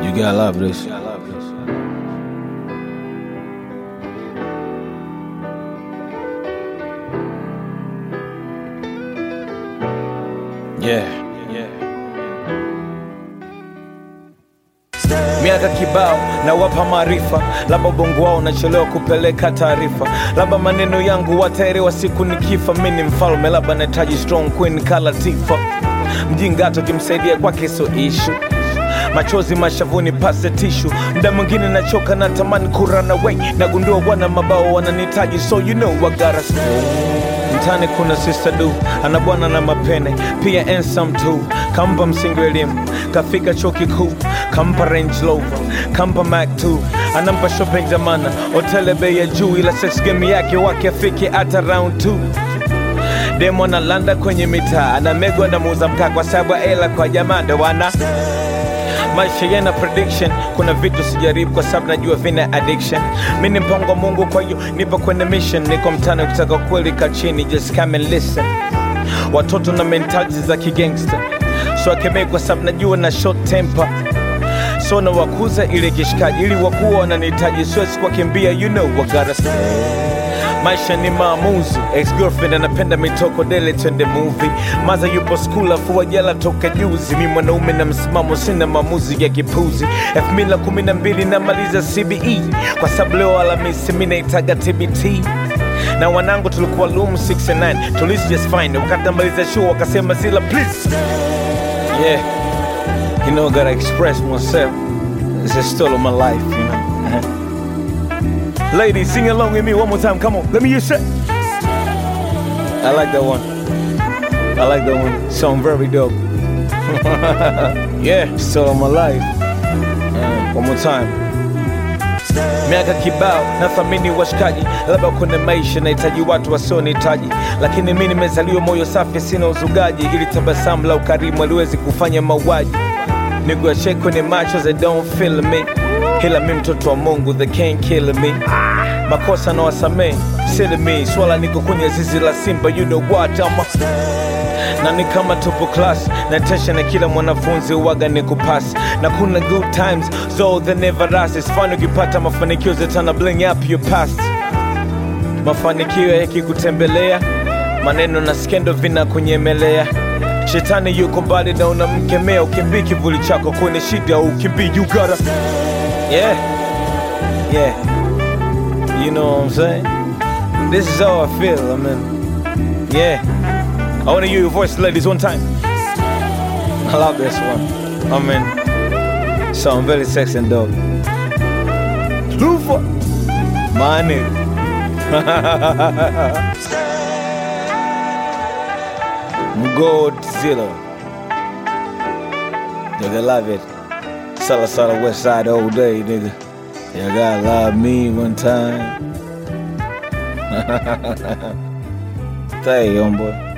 You gotta love this. Yeah. Miaka kibao na wapa maarifa, labda ubongo wao unachelewa kupeleka taarifa, labda maneno yangu wataelewa siku nikifa. Mi ni mfalme, labda nahitaji strong queen kala Tifa. Mjinga hata ukimsaidia kwake so ishu machozi mashavuni pase tishu mda mwingine nachoka na tamani kurana away nagundua wana mabao wananitaji so you know I gotta stay. mtani kuna sister du ana bwana na mapene pia ensam tu kampa msingi wa elimu kafika chuo kikuu kampa range rover kampa mac 2 anampa shopping zamana hotele bei ya juu ila sex game yake wake afike hata round 2 demo analanda kwenye mitaa anamegwa na muuza mkaa kwa sababu ya ela kwa jamaa ndo wana maisha yana prediction kuna vitu sijaribu kwa sababu najua vina addiction mi ni mpango wa mungu kwa hiyo nipo kwenye mission niko mtani ukitaka kweli ka chini just come and listen watoto na mentality za kigangster so akemei kwa sababu najua na short temper so na wakuza ile kishikaji ili wakuwa wananihitaji siwezi kuwakimbia you know what gotta say maisha ni maamuzi ex-girlfriend anapenda mitoko dele twende movie maza yupo skul afua jela toka juzi mi mwanaume na msimamo sina maamuzi ya kipuzi 2012 namaliza cbe kwa sababu leo alamisi mi naitaga tbt na wanangu tulikuwa loom 69 tulisi just fine wakati namaliza show wakasema zila please yeah you know gotta express myself it's a story of my life you know Ladies, sing along with me one more time. Come on, let me hear you say. I like that one. I like that one. Sound very dope. yeah, still on my life. Uh, one more time. miaka kibao nathamini washikaji labda kwenye maisha nahitaji watu wasionihitaji lakini mi nimezaliwa moyo safi sina uzugaji ili tabasamu la ukarimu aliwezi kufanya mauaji niguashe kwenye macho they don't feel me ila mi mtoto wa mungu they can't kill me makosa na wasamee sili mi swala niko kwenye zizi la simba you know what ama na ni kama tupo class na tesha na kila mwanafunzi waga ni kupasi na kuna good times so they never last it's fun ukipata mafanikio zetana bling up your past mafanikio yakikutembelea maneno na skendo vina kunyemelea shetani yuko mbali na unamkemea ukimbii kivuli chako kwenye shida ukimbii you gotta yeah yeah you know what i'm saying this is how i feel i mean yeah i want to hear your voice ladies one time i love this one i mean sound very sexy and dope Lufa, my nigga Godzilla. Nigga, love it. Sella Sella West Side all day, nigga. You gotta love me one time. Stay, homeboy.